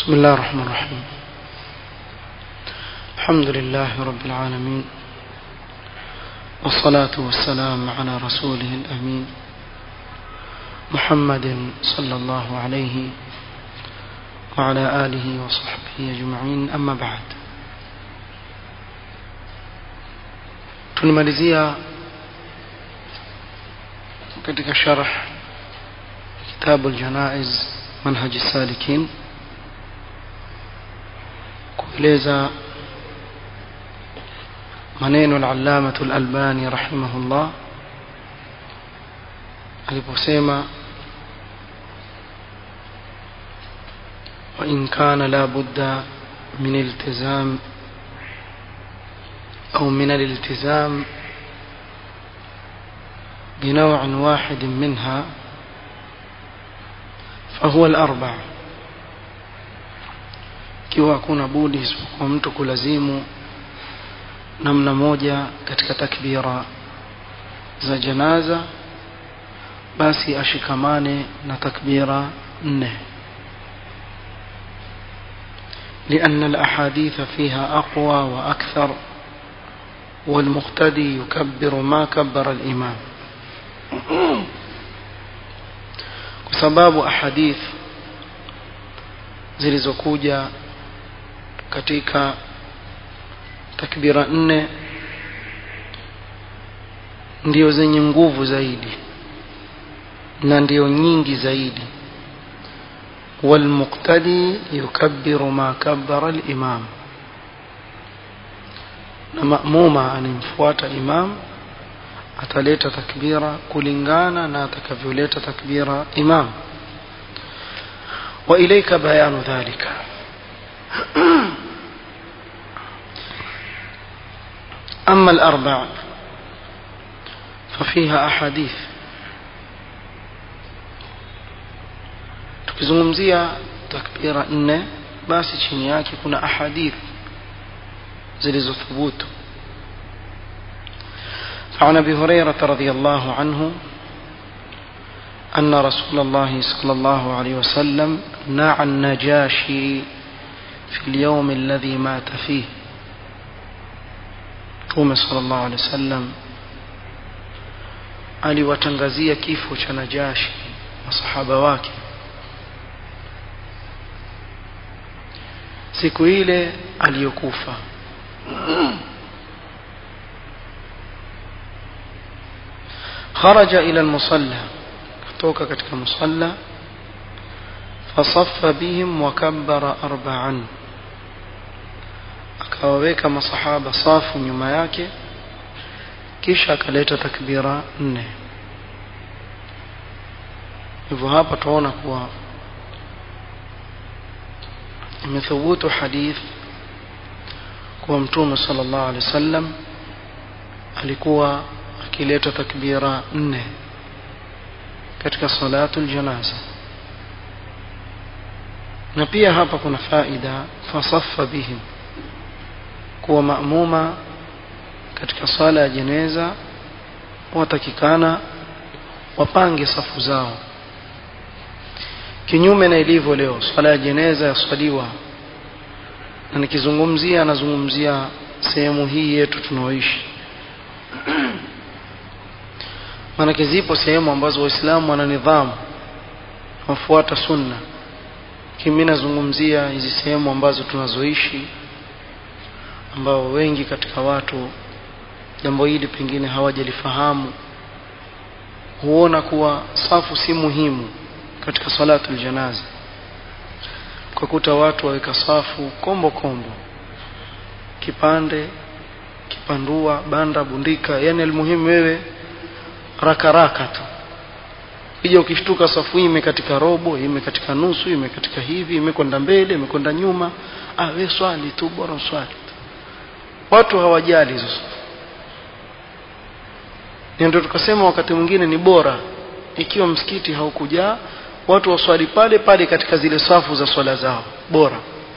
بسم الله الرحمن الرحيم الحمد لله رب العالمين والصلاة والسلام على رسوله الأمين محمد صلى الله عليه وعلى آله وصحبه أجمعين أما بعد tulimalizia katika sharh kitabu aljanaiz manhaj salikin kueleza maneno al-allama al-albani rahimahullah aliposema وإن كان لا بد من التزام أو من الالتزام بنوع واحد منها فهو الأربع kiwa hakuna budi isipokuwa mtu kulazimu namna moja katika takbira za janaza basi ashikamane na takbira nne لأن الأحاديث فيها أقوى وأكثر والمقتدي يكبر ما كبر الإمام sababu ahadith zilizokuja katika takbira nne ndio zenye nguvu zaidi na ndio nyingi zaidi والمقتدي يكبر ما كبر الإمام na maamuma anemfuata imam ataleta takbira kulingana na atakavyoleta takbira imam wa ilayka bayanu dhalika أما الأربع ففيها أحاديث tukizungumzia takbira nne basi chini yake kuna ahadith zilizothubutu فعن ابي هريره رضي الله عنه ان رسول الله صلى الله عليه وسلم نعى النجاشي في اليوم الذي مات فيه Mtume sallallahu alaihi wasallam aliwatangazia kifo cha Najashi masahaba wake siku ile aliyokufa خرج إلى المصلى kutoka katika musalla fasaffa bihim wa kabbara arba'an akawaweka masahaba safu nyuma yake kisha akaleta takbira nne hivyo hapa tunaona kuwa imethubutu hadith kuwa mtume sallallahu alaihi wasallam alikuwa akileta takbira nne katika salatu aljanaza na pia hapa kuna faida fasaffa bihim kuwa maamuma katika swala ya jeneza watakikana wapange safu zao kinyume na ilivyo leo swala ya jeneza yaswaliwa na nikizungumzia nazungumzia sehemu hii yetu tunaoishi maanake zipo sehemu ambazo waislamu wana nidhamu wafuata sunna kimi nazungumzia hizi sehemu ambazo tunazoishi ambao wengi katika watu jambo hili pengine hawajalifahamu huona kuwa safu si muhimu katika salatu aljanaza kwa kuta watu waweka safu kombo kombo kipande kipandua banda bundika yani almuhimu wewe raka raka tu ija ukishtuka safu hii imekatika robo imekatika nusu imekatika hivi imekwenda mbele imekwenda nyuma ah we swali tu bora swali tu watu hawajali hizo safu ndio tukasema wakati mwingine ni bora ikiwa msikiti haukujaa watu waswali pale pale katika zile safu za swala zao bora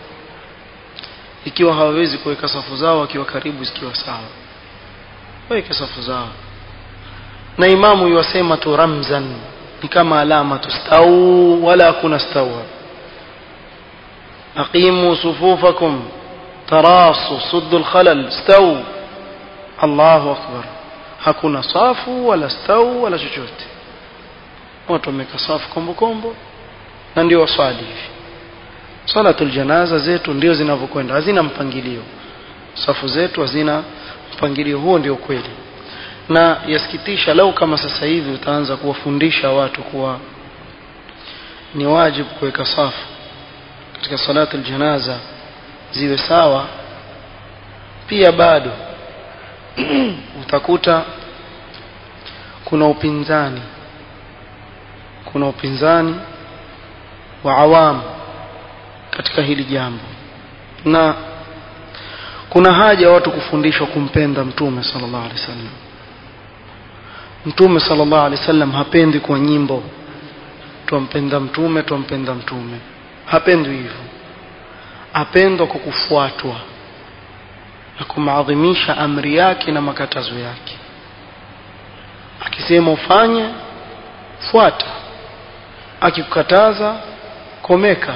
ikiwa hawawezi kuweka safu zao wakiwa karibu zikiwa sawa weke safu zao na imamu yuwasema tu ramzan ni kama alama tu stau wala hakuna stau aqimu sufufakum tarasu suddu alkhalal staw Allahu akbar hakuna safu wala stau wala chochote watu wameka safu kombo kombo na ndio waswali hivi salatul janaza zetu ndio zinavyokwenda hazina mpangilio safu zetu hazina mpangilio huo ndio kweli na yasikitisha lau kama sasa hivi utaanza kuwafundisha watu kuwa ni wajibu kuweka safu katika salatul janaza ziwe sawa pia bado utakuta kuna upinzani kuna upinzani wa awamu katika hili jambo na kuna haja watu kufundishwa kumpenda mtume sallallahu alaihi wasallam mtume sallallahu alaihi wasallam hapendi kwa nyimbo twampenda mtume twampenda mtume hapendwi hivyo apendwa kwa kufuatwa na kumaadhimisha amri yake na makatazo yake akisema ufanye fuata akikukataza komeka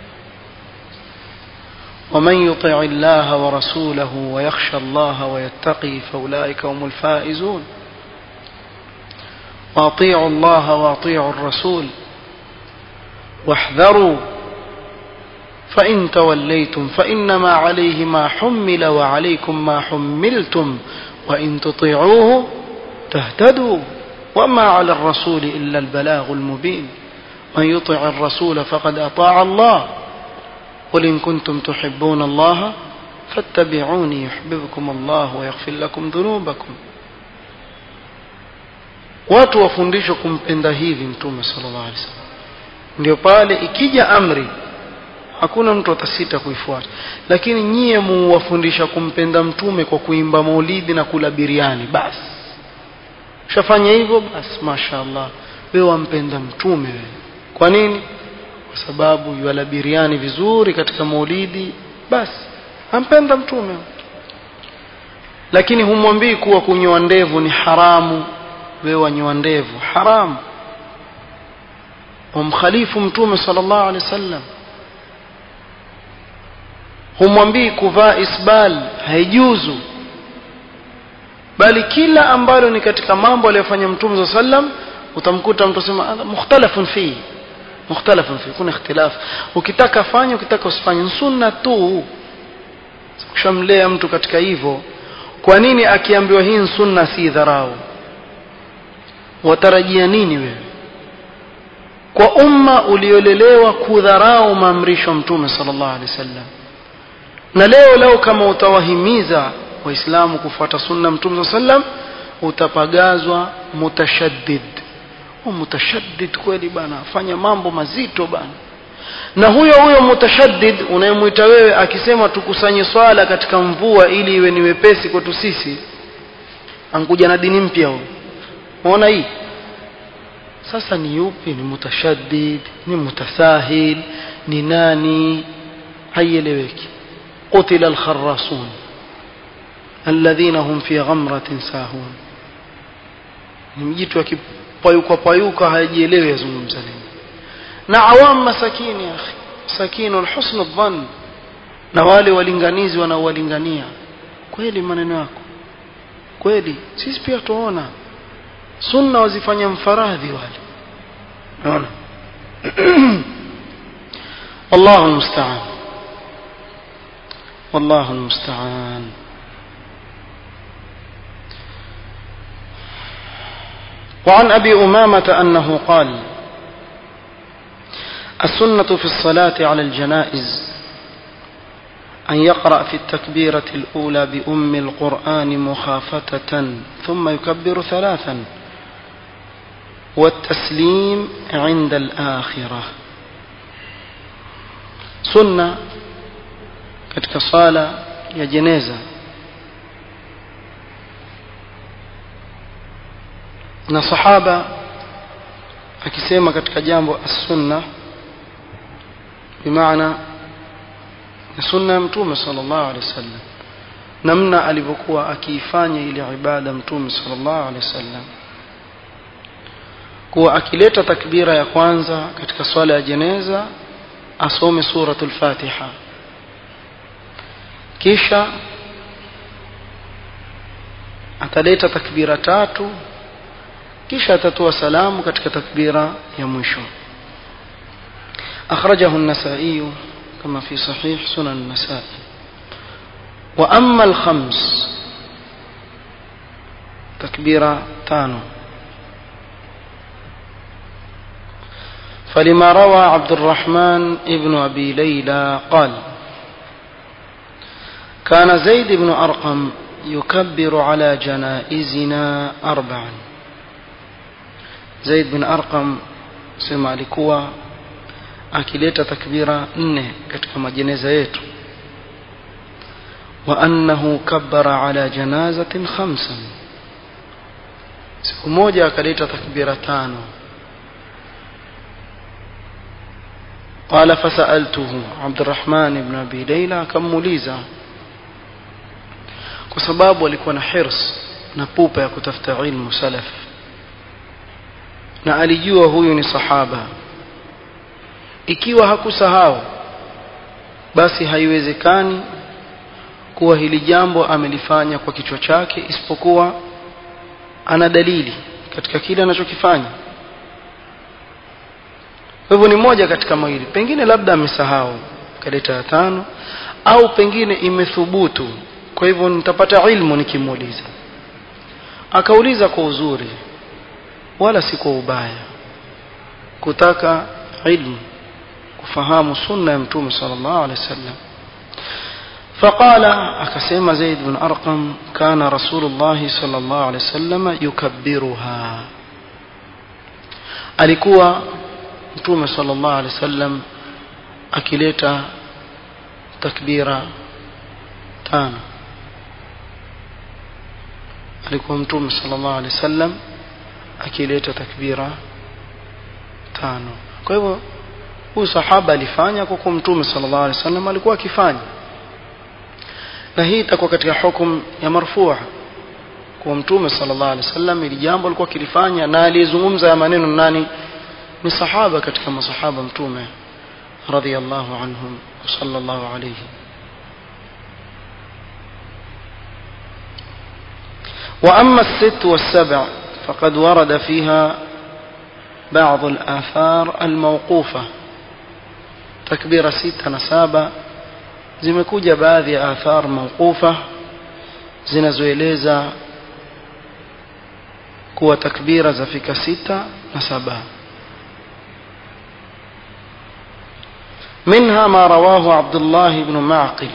ومن يطع الله ورسوله ويخشى الله ويتقي فأولئك هم الفائزون وأطيعوا الله وأطيعوا الرسول واحذروا فإن توليتم فإنما عليه ما حمل وعليكم ما حملتم وإن تطيعوه تهتدوا وما على الرسول إلا البلاغ المبين من يطع الرسول فقد أطاع الله قل إن كنتم تحبون الله فاتبعوني يحببكم الله ويغفر لكم ذنوبكم watu wafundishwe kumpenda hivi mtume sallallahu alaihi wasallam ndio pale ikija amri hakuna mtu atasita kuifuata lakini nyie muwafundisha kumpenda mtume kwa kuimba maulidi na kula biriani basi ushafanya hivyo basi mashaallah wewe wampenda mtume wewe kwa nini kwa sababu yuala biriani vizuri katika maulidi basi ampenda mtume lakini humwambii kuwa kunyoa ndevu ni haramu wewe wanyoa ndevu haramu wamkhalifu mtume sallallahu alaihi wasallam humwambii kuvaa isbal haijuzu bali kila ambalo ni katika mambo aliyofanya mtume saa sallam utamkuta mtu asema mukhtalafun fi mukhtalafun fi kuna ikhtilaf ukitaka fanya ukitaka usifanye sunna tu kushamlea mtu katika hivyo kwa nini akiambiwa hii sunna si dharau watarajia nini wewe kwa umma uliolelewa kudharau maamrisho mtume sallallahu alaihi wasallam na leo leo kama utawahimiza waislamu kufuata sunna mtume sallam utapagazwa mutashaddid u mutashaddid kweli bana fanya mambo mazito bana na huyo huyo mutashaddid unayemwita wewe akisema tukusanye swala katika mvua ili iwe ni wepesi kwetu sisi ankuja na dini mpya huyo unaona hii sasa ni yupi ni mutashaddid ni mutasahil ni nani haieleweki قتل الخراصون الذين هم في غمرة ساهون ni mjitu akipayuka payuka hajielewi yazungumza nini na awam masakini ya akhi sakinu alhusn adhan na wale walinganizi wanaowalingania kweli maneno yako kweli sisi pia tuona sunna wazifanya mfaradhi wale naona wallahu almusta'an والله المستعان وعن ابي امامه انه قال السنه في الصلاه على الجنائز ان يقرا في التكبيره الاولى بام القران مخافته ثم يكبر ثلاثا والتسليم عند الاخره سنه katika sala ya jeneza na sahaba akisema katika jambo as-sunna bimaana ni sunna ya mtume sallallahu alaihi wasallam namna alivyokuwa akiifanya ile ibada mtume sallallahu alaihi wasallam kuwa akileta takbira ya kwanza katika swala ya jeneza asome suratul fatiha kisha ataleta takbira tatu kisha atatoa salamu katika takbira ya mwisho أخرجه النسائي كما في صحيح سنن النسائي وأما الخمس تكبيرة تانو فلما روى عبد الرحمن ابن أبي ليلى قال كان زيد بن أرقم يكبر على جنائزنا أربعا زيد بن أرقم سمع لكوا akileta takbira nne katika majeneza yetu wa annahu kabbara ala janazatin khamsan siku moja akaleta takbira tano قال فسألته عبد الرحمن بن أبي ليلى كموليزا kwa sababu alikuwa na hirs na pupa ya kutafuta ilmu salaf na alijua huyu ni sahaba ikiwa hakusahau basi haiwezekani kuwa hili jambo amelifanya kwa kichwa chake isipokuwa ana dalili katika kile anachokifanya kwa hivyo ni moja katika mawili pengine labda amesahau kaleta ya tano au pengine imethubutu kwa hivyo nitapata ilmu nikimuuliza akauliza kwa uzuri wala si kwa ubaya kutaka ilmu kufahamu sunna ya mtume sallallahu alaihi wasallam فقال أكسيم زيد بن أرقم كان رسول الله صلى الله عليه وسلم يكبرها alikuwa mtume sallallahu alaihi wasallam akileta takbira tano alikuwa mtume sallallahu alaihi wasallam akileta takbira tano kwa hivyo huyu sahaba alifanya kwa kuwa mtume sallallahu alaihi wasallam alikuwa akifanya na hii itakuwa katika hukum ya marfua kwa mtume sallallahu alaihi wasallam ili jambo alikuwa akilifanya na aliyezungumza ya maneno nani ni sahaba katika masahaba mtume radhiyallahu anhum sallallahu alayhi وأما الست والسبع فقد ورد فيها بعض الآثار الموقوفة تكبير ستة نسابة zimekuja baadhi ya athar mawqufa zinazoeleza kuwa takbira zafika sita na saba منها ما رواه عبد الله بن معقل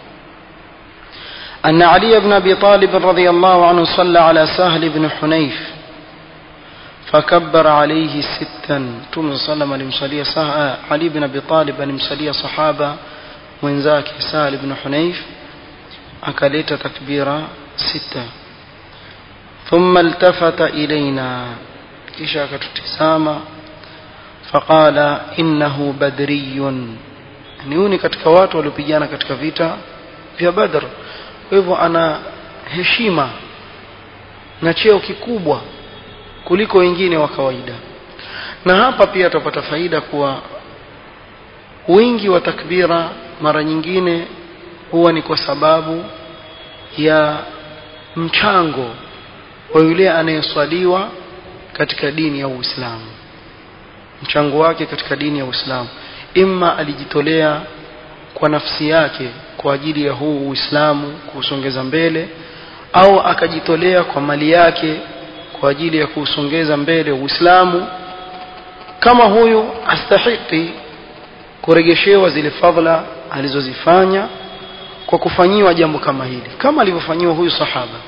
أن علي بن أبي طالب رضي الله عنه صلى على سهل بن حنيف فكبر عليه ستا توم صلى الله عليه وسلم علي بن أبي طالب المسلية صحابة mwenzake Sahal ibn Hunayf akaleta takbira sita thumma iltafata ilaina kisha akatutizama faqala innahu badriyun ni huyu ni katika watu waliopigana katika vita vya Badr kwa hivyo ana heshima na cheo kikubwa kuliko wengine wa kawaida na hapa pia tutapata faida kuwa wingi wa takbira mara nyingine huwa ni kwa sababu ya mchango wa yule anayeswaliwa katika dini ya Uislamu mchango wake katika dini ya Uislamu imma alijitolea kwa nafsi yake kwa ajili ya huu Uislamu kuusongeza mbele au akajitolea kwa mali yake kwa ajili ya kuusongeza mbele Uislamu kama huyu astahiki kuregeshewa zile fadhila alizozifanya kwa kufanyiwa jambo kama hili kama alivyofanyiwa huyu sahaba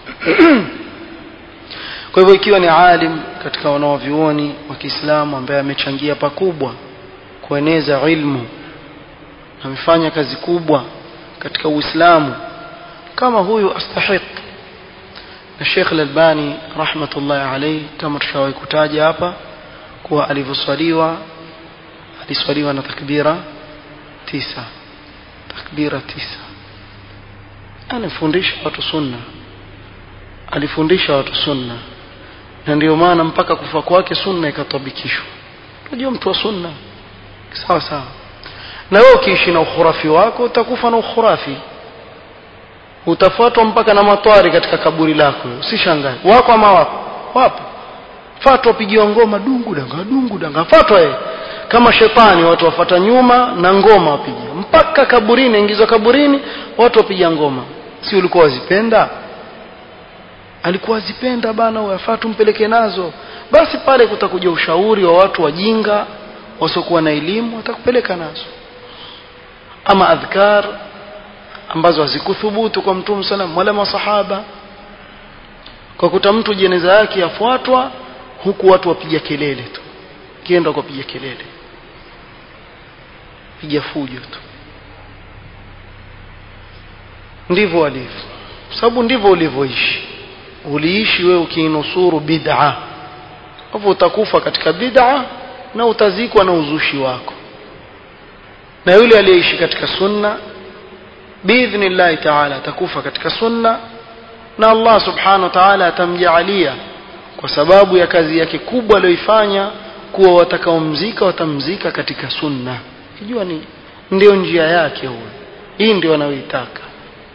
kwa hivyo ikiwa ni alim katika wanaovyuoni wa Kiislamu ambaye amechangia pakubwa kueneza ilmu amefanya kazi kubwa katika Uislamu kama huyu astahiq na Sheikh Al-Albani rahmatullahi alayhi kama tushawahi kutaja hapa kuwa alivyoswaliwa aliswaliwa na takbira tisa takbira tisa anafundisha watu sunna alifundisha watu sunna na ndio maana mpaka kufa kwake sunna ikatabikishwa unajua mtu wa sunna sawa sawa na wewe ukiishi na ukhurafi wako utakufa na ukhurafi utafuatwa mpaka na matwari katika kaburi lako usishangae wako ama wako wapo fatwa pigiwa ngoma dungu danga dungu danga fatwa yeye kama shetani watu wafata nyuma na ngoma wapiga mpaka kaburini ingizwa kaburini watu wapiga ngoma si ulikuwa wazipenda alikuwa azipenda bana wafaa tumpeleke nazo basi pale kutakuja ushauri wa watu wajinga wasiokuwa na elimu watakupeleka nazo ama adhkar ambazo hazikuthubutu kwa mtume salam wala masahaba kwa kuta mtu jeneza yake yafuatwa huku watu wapiga kelele tu kienda kwa piga kelele piga fujo tu ndivyo walivyo sababu ndivyo ulivyoishi uliishi wewe ukiinusuru bid'a hapo utakufa katika bid'a na utazikwa na uzushi wako na yule aliyeishi katika sunna biidhnillahi taala atakufa katika sunna na Allah subhanahu wa ta'ala atamjaalia kwa sababu ya kazi yake kubwa aliyoifanya kuwa watakaomzika watamzika katika sunna kijua ni ndio njia yake huyo hii ndio anayoitaka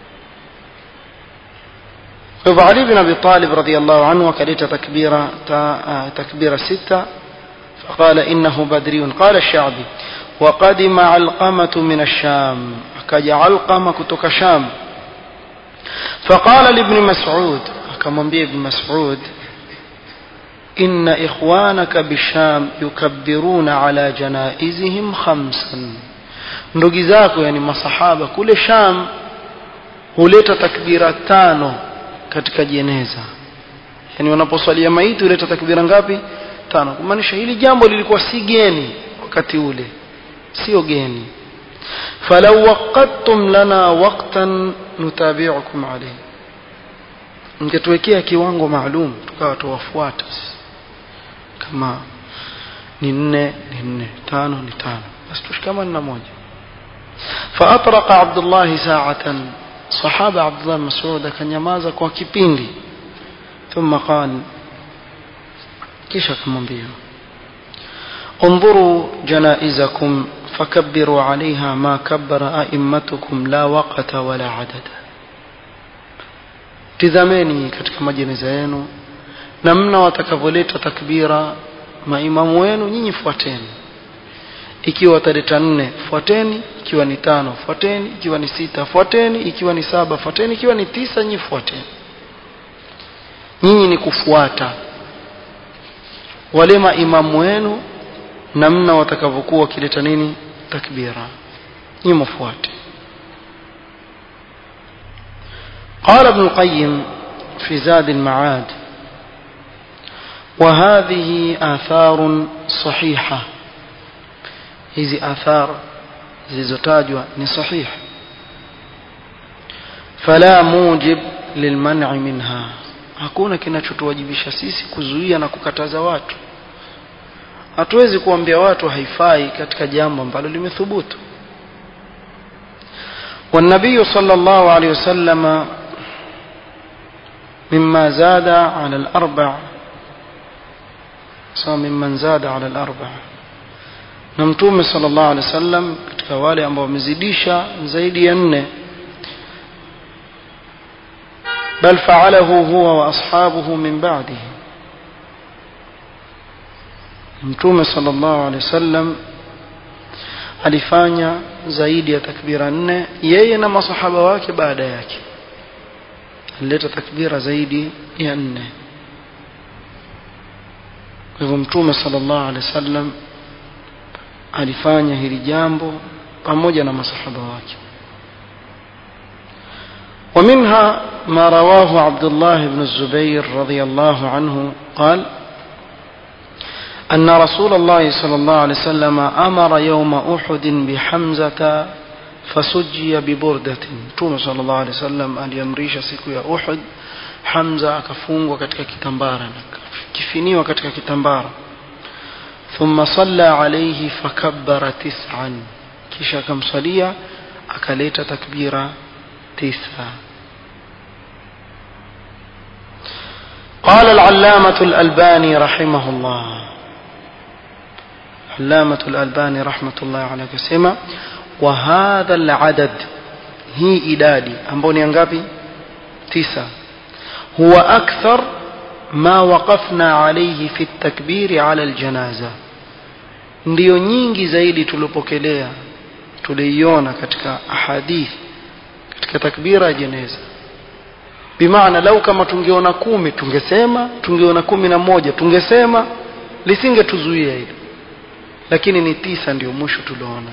فهو علي بن أبي طالب رضي الله عنه وكلت تكبيرة تكبيرة ستة فقال إنه بدري قال الشعبي وقدم علقمة من الشام كج علقمة كتك شام فقال لابن مسعود كما ابن مسعود إن إخوانك بالشام يكبرون على جنائزهم خمسا ndugu zako yani masahaba kule sham huleta takbira tano katika jeneza yani wanaposwalia maiti huleta takbira ngapi tano kumaanisha hili jambo lilikuwa si geni wakati ule sio geni falau waqadtum lana waqtan nutabi'ukum alayhi mngetuwekea kiwango maalum tukawa tuwafuata kama ni nne ni nne tano ni tano basi tushikamane na moja فأطرق عبد الله ساعة صحابة عبد الله مسعود كان يمازا kwa kipindi ثم قال kisha kumwambia انظروا جنائزكم فكبروا عليها ما كبر أئمتكم لا وقت ولا عدد tizameni katika majeneza yenu namna watakavyoleta takbira maimamu wenu nyinyi fuateni ikiwa wataleta nne fuateni ikiwa ni tano fuateni ikiwa ni sita fuateni ikiwa ni saba fuateni ikiwa ni tisa nyinyi fuateni nyinyi ni kufuata wale maimamu wenu namna watakavyokuwa wakileta nini takbira nyinyi mfuate قال ابن القيم في زاد المعاد وهذه آثار صحيحة hizi athar zilizotajwa ni sahih fala mujib lilman'i minha hakuna kinachotuwajibisha sisi kuzuia na kukataza watu hatuwezi kuambia watu haifai katika jambo ambalo limethubutu والنبي صلى الله عليه وسلم مما زاد على الأربع ممن زاد على الأربع na mtume sallallahu alaihi wasallam katika wale ambao wamezidisha zaidi ya nne bal fa'alahu huwa wa ashabuhu min ba'dihi mtume sallallahu alaihi wasallam alifanya zaidi ya takbira nne yeye na masahaba wake baada yake alileta takbira zaidi ya nne kwa hivyo mtume sallallahu alaihi wasallam alifanya hili jambo pamoja na masahaba wake ومنها ما رواه عبد الله بن الزبير رضي الله عنه قال أن رسول الله صلى الله عليه وسلم أمر يوم أحد بحمزة فسجي ببردة توم صلى الله عليه وسلم aliamrisha siku ya Uhud Hamza akafungwa katika kitambara kifiniwa katika kitambara ثم صلى عليه فكبر تسعا kisha akamsalia akaleta takbira tisa قال العلامة الألباني رحمه الله علامة الألباني رحمة الله عليه كسمة wa hadha al-adad hii idadi ambayo ni ngapi tisa huwa akthar ma waqafna alayhi fi at-takbir ala al-janaza ndiyo nyingi zaidi tulipokelea tuliiona katika ahadith katika takbira ya jeneza bimaana lau kama tungeona kumi tungesema tungeona kumi na moja tungesema lisingetuzuia hilo lakini ni tisa ndio mwisho tuliona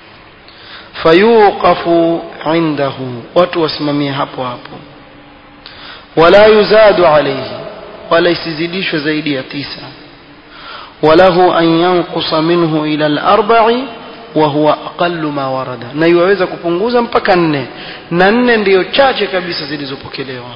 fayuqafu indahu watu wasimamie hapo hapo wala yuzadu alayhi wala isizidishwe zaidi ya tisa وله أن ينقص منه إلى الأربع وهو أقل ما ورد na iwaweza kupunguza mpaka nne na nne ndiyo chache kabisa zilizopokelewa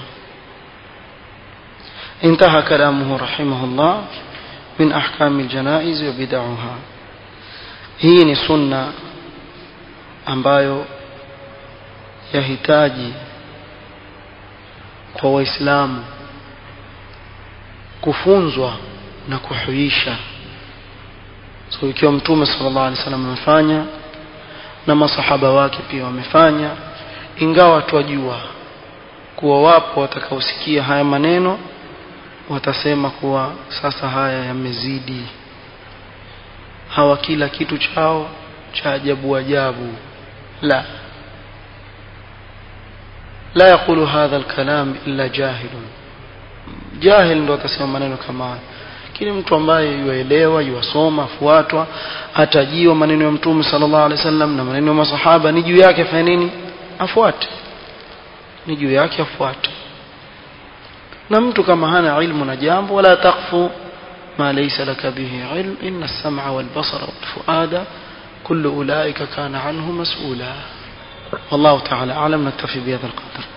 انتهى كلامه رحمه الله من أحكام الجنائز وبدعها hii ni sunna ambayo yahitaji kwa waislamu kufunzwa na kuhuisha so ikiwa mtume sallallahu alaihi wasallam amefanya na masahaba wake pia wamefanya ingawa twajua kuwa wapo watakaosikia haya maneno watasema kuwa sasa haya yamezidi hawa kila kitu chao cha ajabu ajabu la la yakulu hadha alkalam illa jahilun jahil ndo atasema maneno kama haya lakini mtu ambaye yuelewa yuasoma afuatwa atajiwa maneno ya mtume sallallahu alaihi wasallam na maneno ya masahaba ni juu yake afanye nini afuate ni juu yake afuate na mtu kama hana ilmu na jambo wala takfu ما ليس لك به علم إن السمع والبصر والفؤاد كل أولئك كان عنه مسؤولا والله تعالى أعلم نكتفي بهذا القدر